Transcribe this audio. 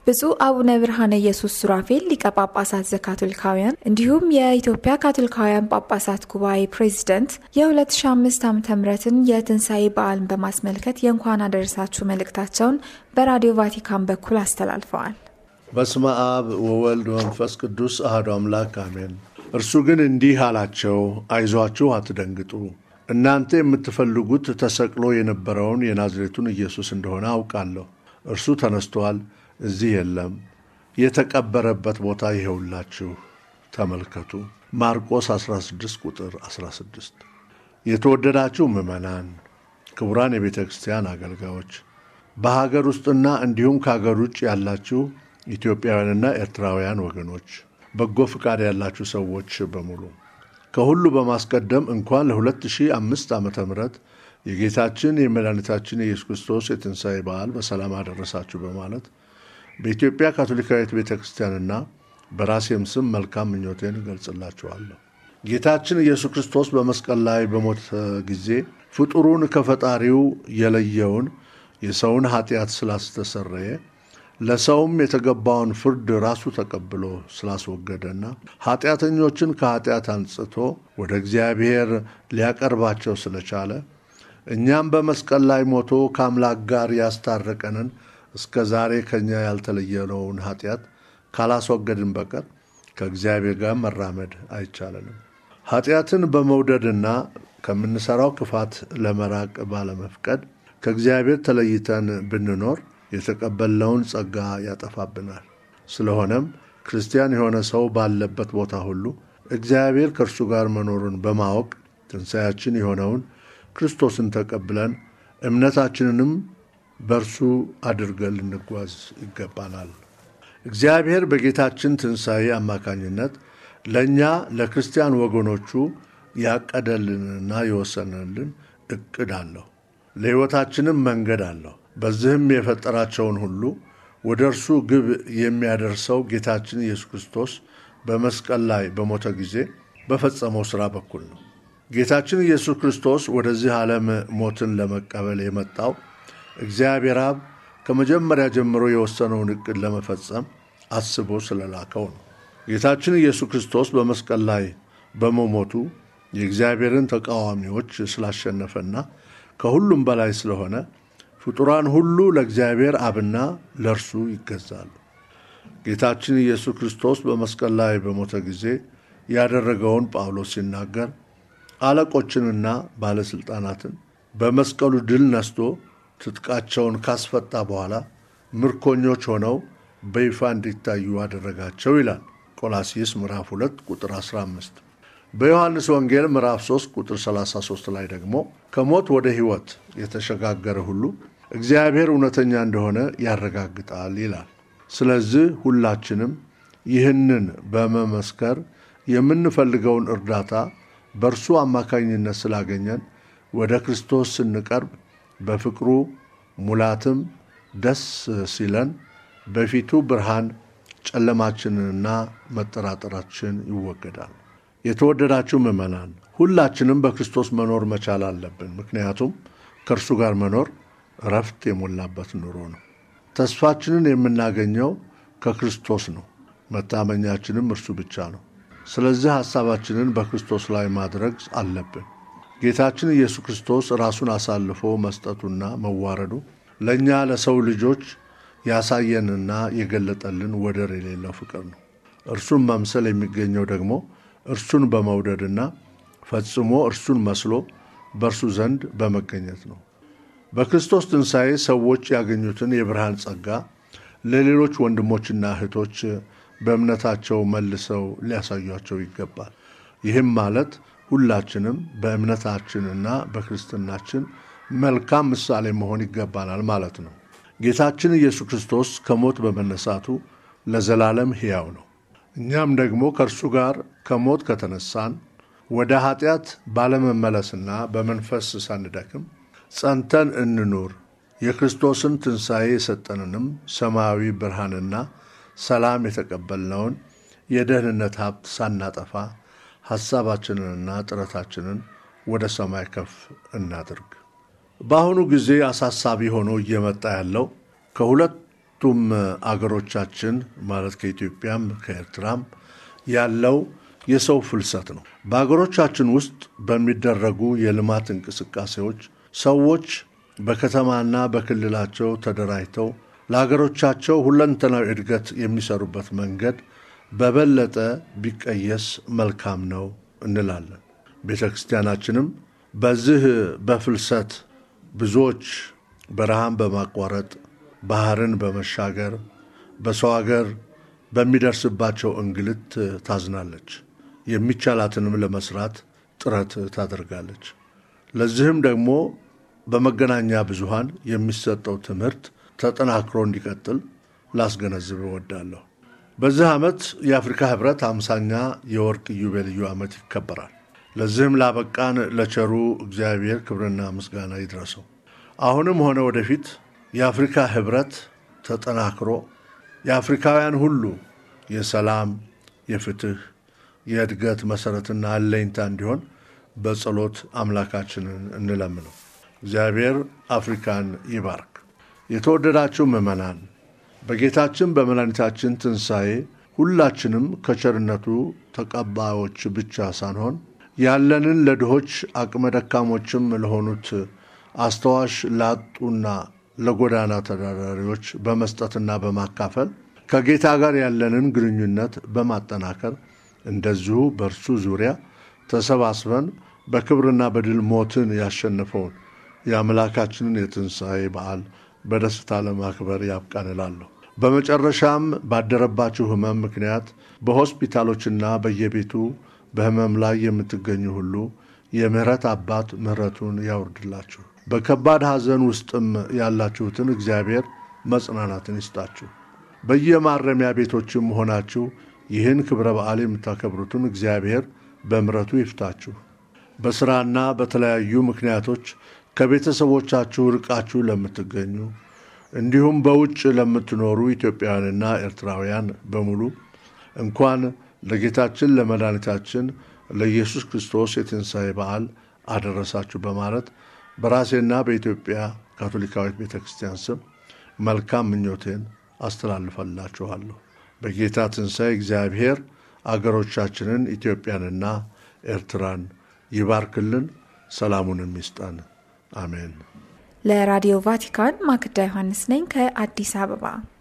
ብፁዕ አቡነ ብርሃነ ኢየሱስ ሱራፌል ሊቀ ጳጳሳት ዘካቶሊካውያን እንዲሁም የኢትዮጵያ ካቶሊካውያን ጳጳሳት ጉባኤ ፕሬዚደንት የ2005 ዓ ምትን የትንሣኤ በዓልን በማስመልከት የእንኳን አደረሳችሁ መልእክታቸውን በራዲዮ ቫቲካን በኩል አስተላልፈዋል። በስመ አብ ወወልድ ወመንፈስ ቅዱስ አሐዱ አምላክ አሜን። እርሱ ግን እንዲህ አላቸው፣ አይዟችሁ አትደንግጡ። እናንተ የምትፈልጉት ተሰቅሎ የነበረውን የናዝሬቱን ኢየሱስ እንደሆነ አውቃለሁ። እርሱ ተነስቷል፣ እዚህ የለም። የተቀበረበት ቦታ ይኸውላችሁ፣ ተመልከቱ። ማርቆስ 16 ቁጥር 16። የተወደዳችሁ ምዕመናን፣ ክቡራን የቤተ ክርስቲያን አገልጋዮች፣ በሀገር ውስጥና እንዲሁም ከሀገር ውጭ ያላችሁ ኢትዮጵያውያንና ኤርትራውያን ወገኖች፣ በጎ ፍቃድ ያላችሁ ሰዎች በሙሉ ከሁሉ በማስቀደም እንኳን ለ2005 ዓ ም የጌታችን የመድኃኒታችን የኢየሱስ ክርስቶስ የትንሣኤ በዓል በሰላም አደረሳችሁ በማለት በኢትዮጵያ ካቶሊካዊት ቤተ ክርስቲያንና በራሴም ስም መልካም ምኞቴን እገልጽላችኋለሁ። ጌታችን ኢየሱስ ክርስቶስ በመስቀል ላይ በሞተ ጊዜ ፍጡሩን ከፈጣሪው የለየውን የሰውን ኃጢአት ስላስተሰረየ ለሰውም የተገባውን ፍርድ ራሱ ተቀብሎ ስላስወገደና ኃጢአተኞችን ከኃጢአት አንጽቶ ወደ እግዚአብሔር ሊያቀርባቸው ስለቻለ እኛም በመስቀል ላይ ሞቶ ከአምላክ ጋር ያስታረቀንን እስከ ዛሬ ከእኛ ያልተለየነውን ኃጢአት ካላስወገድን በቀር ከእግዚአብሔር ጋር መራመድ አይቻለንም። ኃጢአትን በመውደድና ከምንሠራው ክፋት ለመራቅ ባለመፍቀድ ከእግዚአብሔር ተለይተን ብንኖር የተቀበልነውን ጸጋ ያጠፋብናል። ስለሆነም ክርስቲያን የሆነ ሰው ባለበት ቦታ ሁሉ እግዚአብሔር ከእርሱ ጋር መኖሩን በማወቅ ትንሣያችን የሆነውን ክርስቶስን ተቀብለን እምነታችንንም በእርሱ አድርገን ልንጓዝ ይገባናል። እግዚአብሔር በጌታችን ትንሣኤ አማካኝነት ለእኛ ለክርስቲያን ወገኖቹ ያቀደልንና የወሰነልን ዕቅድ አለው። ለሕይወታችንም መንገድ አለው። በዚህም የፈጠራቸውን ሁሉ ወደ እርሱ ግብ የሚያደርሰው ጌታችን ኢየሱስ ክርስቶስ በመስቀል ላይ በሞተ ጊዜ በፈጸመው ሥራ በኩል ነው። ጌታችን ኢየሱስ ክርስቶስ ወደዚህ ዓለም ሞትን ለመቀበል የመጣው እግዚአብሔር አብ ከመጀመሪያ ጀምሮ የወሰነውን ዕቅድ ለመፈጸም አስቦ ስለላከው ነው። ጌታችን ኢየሱስ ክርስቶስ በመስቀል ላይ በመሞቱ የእግዚአብሔርን ተቃዋሚዎች ስላሸነፈና ከሁሉም በላይ ስለሆነ ፍጡራን ሁሉ ለእግዚአብሔር አብና ለእርሱ ይገዛሉ። ጌታችን ኢየሱስ ክርስቶስ በመስቀል ላይ በሞተ ጊዜ ያደረገውን ጳውሎስ ሲናገር አለቆችንና ባለሥልጣናትን በመስቀሉ ድል ነስቶ ትጥቃቸውን ካስፈታ በኋላ ምርኮኞች ሆነው በይፋ እንዲታዩ አደረጋቸው ይላል። ቆላሲስ ምዕራፍ 2 ቁጥር 15። በዮሐንስ ወንጌል ምዕራፍ 3 ቁጥር 33 ላይ ደግሞ ከሞት ወደ ሕይወት የተሸጋገረ ሁሉ እግዚአብሔር እውነተኛ እንደሆነ ያረጋግጣል ይላል። ስለዚህ ሁላችንም ይህንን በመመስከር የምንፈልገውን እርዳታ በእርሱ አማካኝነት ስላገኘን ወደ ክርስቶስ ስንቀርብ በፍቅሩ ሙላትም ደስ ሲለን በፊቱ ብርሃን ጨለማችንንና መጠራጠራችን ይወገዳል። የተወደዳችሁ ምዕመናን ሁላችንም በክርስቶስ መኖር መቻል አለብን። ምክንያቱም ከእርሱ ጋር መኖር እረፍት የሞላበት ኑሮ ነው። ተስፋችንን የምናገኘው ከክርስቶስ ነው። መታመኛችንም እርሱ ብቻ ነው። ስለዚህ ሐሳባችንን በክርስቶስ ላይ ማድረግ አለብን። ጌታችን ኢየሱስ ክርስቶስ ራሱን አሳልፎ መስጠቱና መዋረዱ ለእኛ ለሰው ልጆች ያሳየንና የገለጠልን ወደር የሌለው ፍቅር ነው። እርሱን መምሰል የሚገኘው ደግሞ እርሱን በመውደድና ፈጽሞ እርሱን መስሎ በእርሱ ዘንድ በመገኘት ነው። በክርስቶስ ትንሣኤ ሰዎች ያገኙትን የብርሃን ጸጋ ለሌሎች ወንድሞችና እህቶች በእምነታቸው መልሰው ሊያሳዩቸው ይገባል። ይህም ማለት ሁላችንም በእምነታችንና በክርስትናችን መልካም ምሳሌ መሆን ይገባናል ማለት ነው። ጌታችን ኢየሱስ ክርስቶስ ከሞት በመነሳቱ ለዘላለም ሕያው ነው። እኛም ደግሞ ከእርሱ ጋር ከሞት ከተነሳን ወደ ኃጢአት ባለመመለስና በመንፈስ ሳንደክም ጸንተን እንኑር። የክርስቶስን ትንሣኤ የሰጠንንም ሰማያዊ ብርሃንና ሰላም የተቀበልነውን የደህንነት ሀብት ሳናጠፋ ሐሳባችንንና ጥረታችንን ወደ ሰማይ ከፍ እናድርግ። በአሁኑ ጊዜ አሳሳቢ ሆኖ እየመጣ ያለው ከሁለት ከሁለቱም አገሮቻችን ማለት ከኢትዮጵያም ከኤርትራም ያለው የሰው ፍልሰት ነው። በአገሮቻችን ውስጥ በሚደረጉ የልማት እንቅስቃሴዎች ሰዎች በከተማና በክልላቸው ተደራጅተው ለሀገሮቻቸው ሁለንተናዊ እድገት የሚሰሩበት መንገድ በበለጠ ቢቀየስ መልካም ነው እንላለን። ቤተ ክርስቲያናችንም በዚህ በፍልሰት ብዙዎች በረሃን በማቋረጥ ባህርን በመሻገር በሰው ሀገር በሚደርስባቸው እንግልት ታዝናለች። የሚቻላትንም ለመስራት ጥረት ታደርጋለች። ለዚህም ደግሞ በመገናኛ ብዙሃን የሚሰጠው ትምህርት ተጠናክሮ እንዲቀጥል ላስገነዝብ እወዳለሁ። በዚህ ዓመት የአፍሪካ ህብረት አምሳኛ የወርቅ ኢዮቤልዩ ዓመት ይከበራል። ለዚህም ላበቃን ለቸሩ እግዚአብሔር ክብርና ምስጋና ይድረሰው። አሁንም ሆነ ወደፊት የአፍሪካ ህብረት ተጠናክሮ የአፍሪካውያን ሁሉ የሰላም፣ የፍትህ፣ የእድገት መሠረትና አለኝታ እንዲሆን በጸሎት አምላካችንን እንለምነው። እግዚአብሔር አፍሪካን ይባርክ። የተወደዳችሁ ምዕመናን በጌታችን በመድኃኒታችን ትንሣኤ ሁላችንም ከቸርነቱ ተቀባዮች ብቻ ሳንሆን ያለንን ለድሆች አቅመ ደካሞችም ለሆኑት አስተዋሽ ላጡና ለጎዳና ተዳዳሪዎች በመስጠትና በማካፈል ከጌታ ጋር ያለንን ግንኙነት በማጠናከር እንደዚሁ በእርሱ ዙሪያ ተሰባስበን በክብርና በድል ሞትን ያሸነፈውን የአምላካችንን የትንሣኤ በዓል በደስታ ለማክበር ያብቃን እላለሁ። በመጨረሻም ባደረባችሁ ሕመም ምክንያት በሆስፒታሎችና በየቤቱ በሕመም ላይ የምትገኙ ሁሉ የምሕረት አባት ምሕረቱን ያውርድላችሁ። በከባድ ሐዘን ውስጥም ያላችሁትን እግዚአብሔር መጽናናትን ይስጣችሁ። በየማረሚያ ቤቶችም ሆናችሁ ይህን ክብረ በዓል የምታከብሩትን እግዚአብሔር በምሕረቱ ይፍታችሁ። በሥራና በተለያዩ ምክንያቶች ከቤተሰቦቻችሁ ርቃችሁ ለምትገኙ እንዲሁም በውጭ ለምትኖሩ ኢትዮጵያውያንና ኤርትራውያን በሙሉ እንኳን ለጌታችን ለመድኃኒታችን ለኢየሱስ ክርስቶስ የትንሣኤ በዓል አደረሳችሁ በማለት በራሴና በኢትዮጵያ ካቶሊካዊት ቤተ ክርስቲያን ስም መልካም ምኞቴን አስተላልፈላችኋለሁ። በጌታ ትንሣኤ እግዚአብሔር አገሮቻችንን ኢትዮጵያንና ኤርትራን ይባርክልን፣ ሰላሙንም ይስጠን። አሜን። ለራዲዮ ቫቲካን ማክዳ ዮሐንስ ነኝ ከአዲስ አበባ።